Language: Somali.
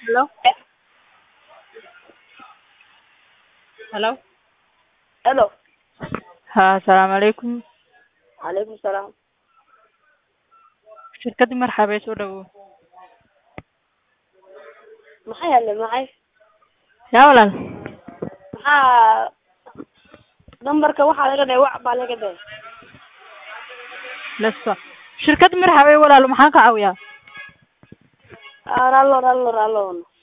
Hello? Hello? Hello. haa asalaamu calaykum Calaykum salaam. shirkadda marxaba soo dhawow Maxay hadle maxay? yaa walaal Maxaa nambarka waxaa laga dhahay wac baa laga dhahay. leso shirkadda marxaba walaal maxaan ka caawiyaa Ah, rallo rallo rallo.